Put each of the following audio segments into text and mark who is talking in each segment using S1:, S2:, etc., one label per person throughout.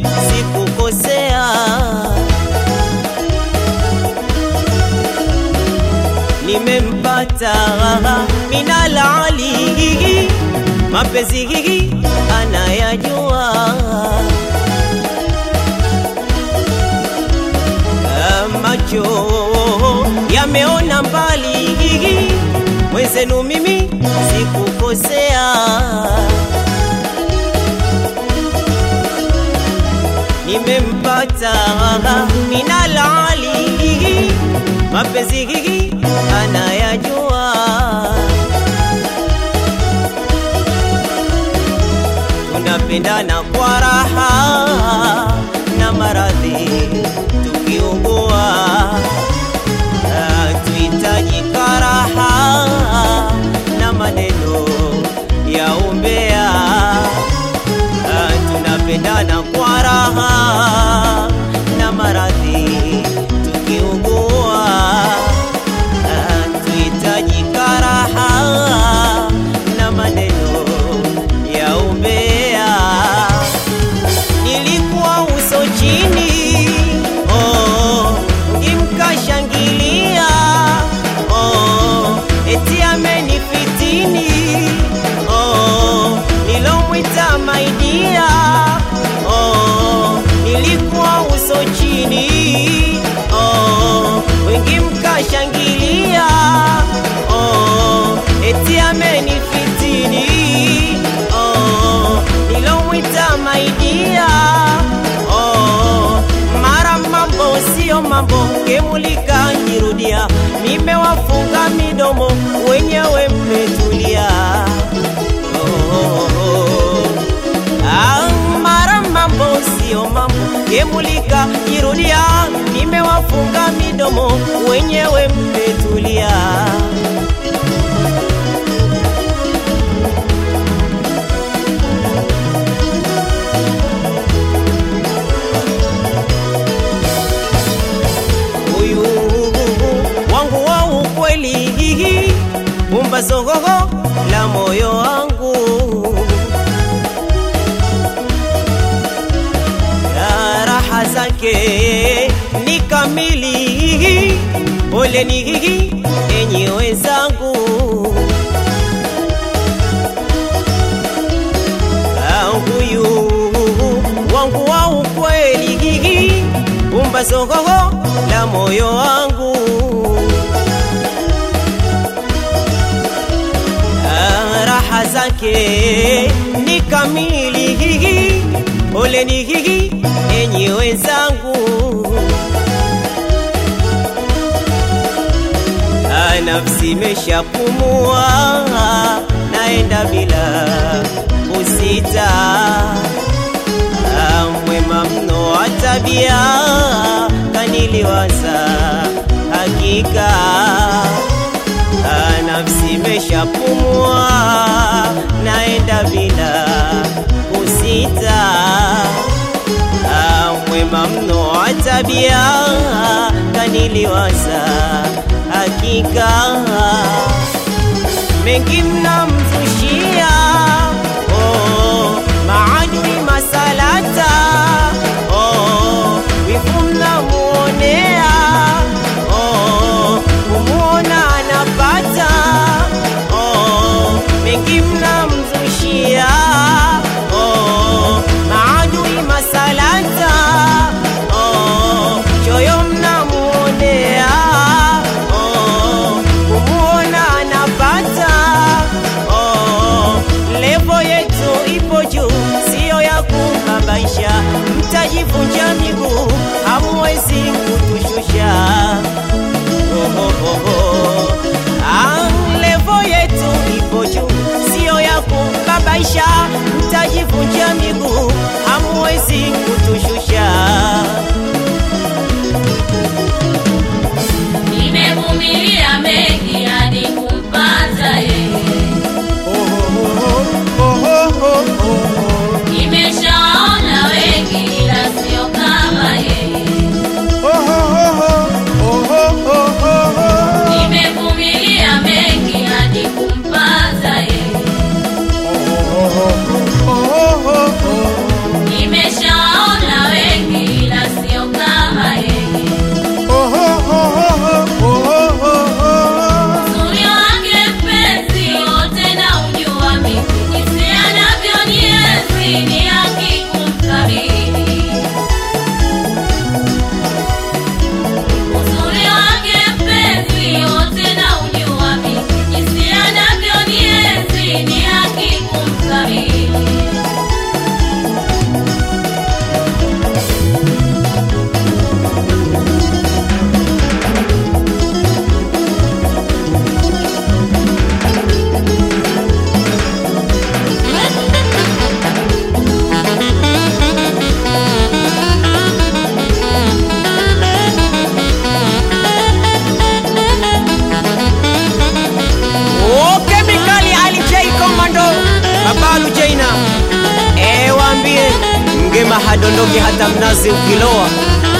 S1: sikukosea, nimempata minal ali, mapenzi anayajua macho yameona mbali, mwenzenu mimi sikukosea, nimempata minal ali, mapenzi anayajua, tunapendana kwa raha na maradhi tukiugua tuhitaji karaha na maneno ya umbea, tunapendana kwa raha na maradhi tukiugua, tuhitaji karaha na maneno ya umbea. Nilikuwa uso chini, oh, mkimkashangilia oh, eti amenifitini oh, nilomwita maidia oh, nilikuwa uso chini oh, wengi mkashangilia oh, eti amenifitini oh, nilomwita maidia oh, mara mambo sio mambo kemulika nirudia, nimewafunga midomo wenyewe mmetulia. Oh, oh, oh. Ah, mara mambo sio mambo kemulika nirudia, nimewafunga midomo wenyewe mmetulia. huyu wangu wa ukweli, pumbazogogo la moyo wangu, Ya raha zake ni kamili, poleni enyi wenzangu, Ah, huyu wangu wa ukweli, pumbazogogo la moyo wangu Ah, raha zake ni kamili, poleni enyi wenzangu, Ah, nafsi imeshapumua, naenda bila kusita, Ah, mwema mno wa tabia kaniliwaza hakika Ah, nafsi imeshapumua, naenda bila kusita. Ah, mwema mno wa tabia kaniliwaza hakika, mengi mnamzushia oh, maadui masalata oh, wivu mnamuonea oh, kumuona anapata oh, mengi mnamzushia oh, maadui masalata oh, choyo mnamuonea oh, kumuona anapata oh, levo yetu ipo juu, siyo ya kum la mnazi ukiloa.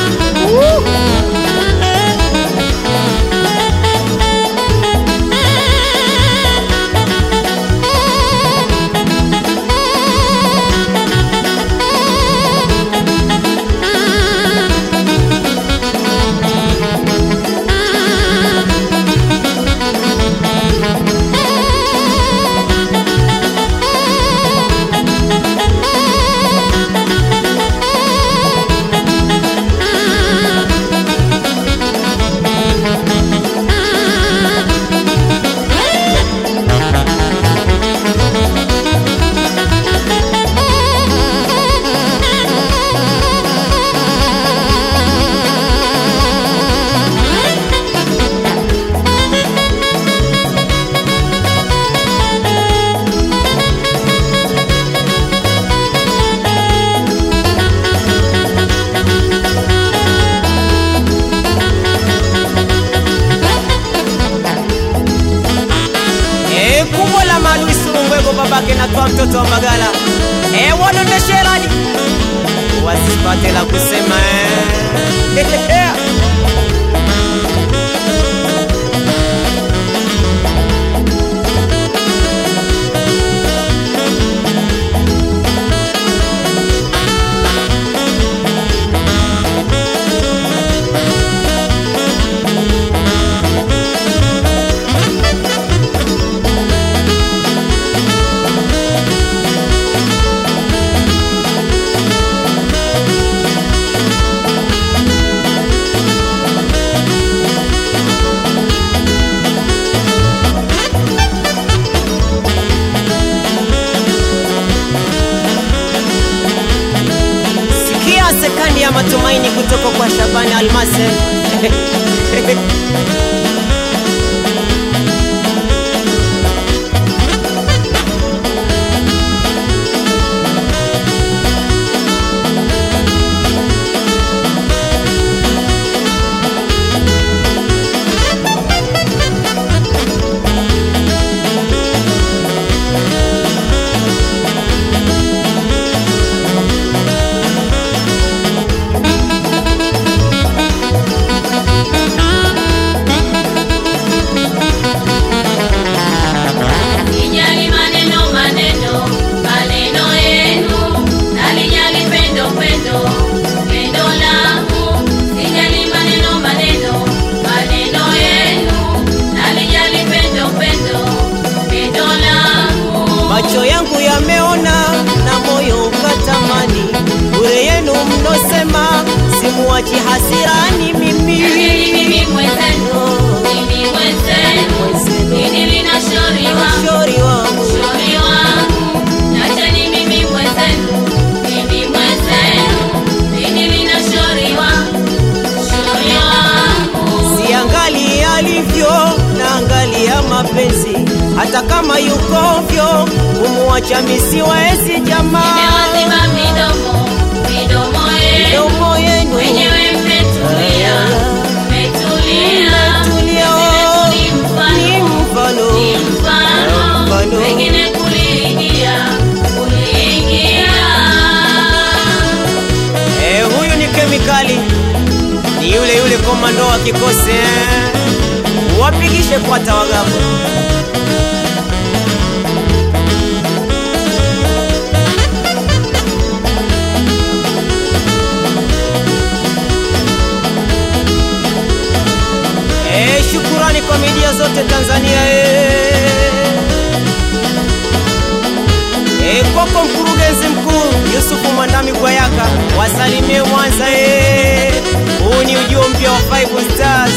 S1: Eh, kubwa la maadui Surungwego babake natwa mtoto wa Mbagala. Eh, wanondesherani wasipate la kusema eh. Sikia sekandi ya matumaini kutoka kwa Shabani Almase.
S2: Sijali maneno maneno maneno yenu, nalijali pendo pendo pendo langu. Sijali maneno maneno maneno yenu, nalijali pendo pendo pendo langu.
S1: Macho yangu yameona na moyo ukatamani, bure yenu mnosema simuachi hasirani mimi.
S2: Lakini mimi mwenzenu, mimi mwenzenu, nini linashauriwa
S1: Shauri wangu
S2: shauri wangu, nacheni mimi mwenzenu, mimi mwenzenu, nini linashauriwa shauri wangu.
S1: siangali alivyo na angali ya mapenzi, hata kama yukovyo kumuacha misiwezi jamaa.
S2: Nimewaziba midomo, midomo yenu,
S1: Midomo yenu
S2: wenyewe mmetulia, mmetulia,
S1: Mmetulia,
S2: Wengine
S1: ni
S2: ni mfano,
S1: mfano
S2: ni mfano,
S1: Mfano.
S2: wengine kuliingia, kuliingia.
S1: Eh, huyu ni kemikali, ni yule yule komando wa kikosi eh. Wapigishe kwata wagapo. Eh, shukurani kwa media zote Tanzania eh. Eh, kwako mkurugenzi mkuu Yusufu Mwandami Gwayaka, wasalimie Mwanza eh. Huu ni ujio mpya wa Five Stars.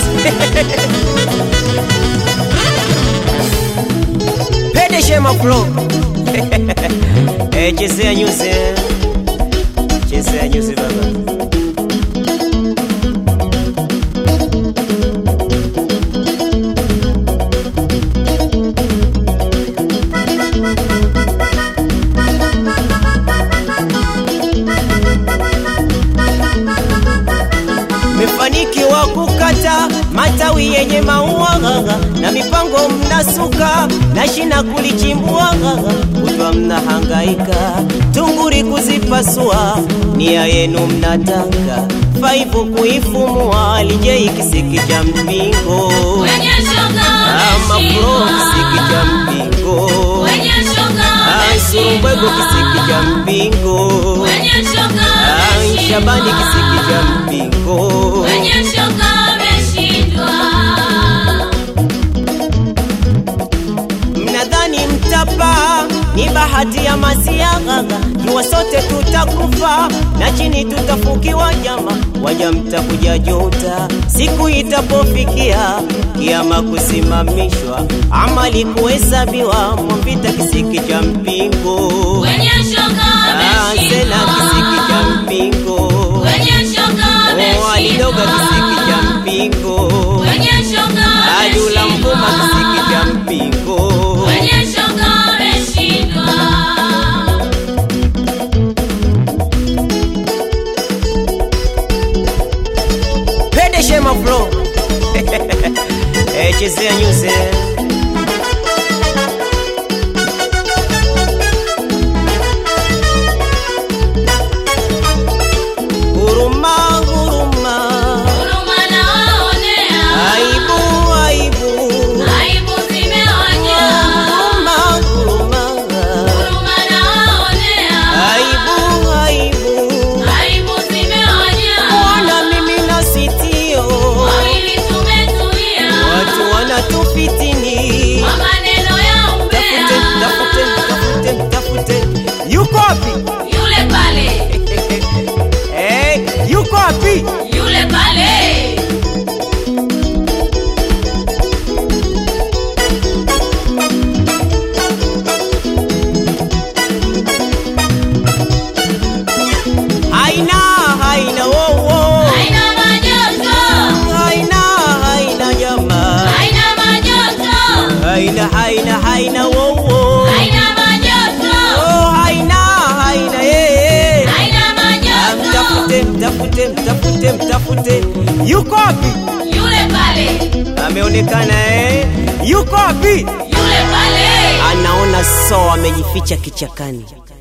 S1: Pede Shema Flow. Eh, chezea nyuzi. eh. Chezea nyuzi baba. Mefanikiwa kukata matawi yenye maua gaga na mipango mnasuka na shina kulichimbua gaga kutwa mnahangaika tunguri kuzipasua nia yenu mnataka faifu kuifumua lijei kisiki cha mpingo
S2: Wenye shoga
S1: ama pro kisiki cha
S2: wameshindwa.
S1: mpingo
S2: Wenye shoga
S1: Surumbwego
S2: wameshindwa.
S1: kisiki cha mpingo
S2: Wenye shoga
S1: Ah, Shabani kisiki cha
S2: wameshindwa.
S1: mpingo
S2: Wenye shoga wameshindwa.
S1: mnadhani mtapa ni bahati ya masiagaga jua sote tutakufa na chini tutafukiwa jama waja mtakuja juta siku itapofikia kiama kusimamishwa amali kuhesabiwa mwapita kisiki cha mpingo
S2: Wenye shoga
S1: Ah, sena kisiki cha
S2: wameshindwa.
S1: mpingo
S2: Wenye shoga
S1: Oh, alidoga kisiki cha
S2: wameshindwa.
S1: mpingo
S2: Wenye shoga
S1: Adula mvuma kisiki cha
S2: wameshindwa.
S1: mpingo
S2: Wenye shoga wameshindwa.
S1: Pede Shema Flow Eh, chezea nyuze Huruma, huruma
S2: Huruma nawaonea.
S1: Aibu, aibu
S2: Aibu zimewajaa.
S1: Huruma, huruma
S2: Huruma nawaonea.
S1: Aibu, aibu
S2: Aibu zimewajaa.
S1: Ona mimi na sitio
S2: Wawili tumetulia.
S1: Watu wanatufitini
S2: Kwa maneno ya umbea.
S1: Tafute, tafute, tafute, tafute Yuko wapi?
S2: Yule pale.
S1: Eh, yuko wapi?
S2: Yule pale.
S1: Haina, haina wowo
S2: Haina majoto.
S1: Haina, haina jamaa
S2: Haina majoto.
S1: Haina, haina, haina wowo
S2: Haina majoto.
S1: Oh, haina, haina yeye
S2: Haina
S1: Ah,
S2: majoto.
S1: Mtafute, mtafute, mtafute, mtafute Yuko wapi?
S2: Yule pale.
S1: Ameonekana eh? Yuko wapi?
S2: Yule pale.
S1: Anaona so amejificha kichakani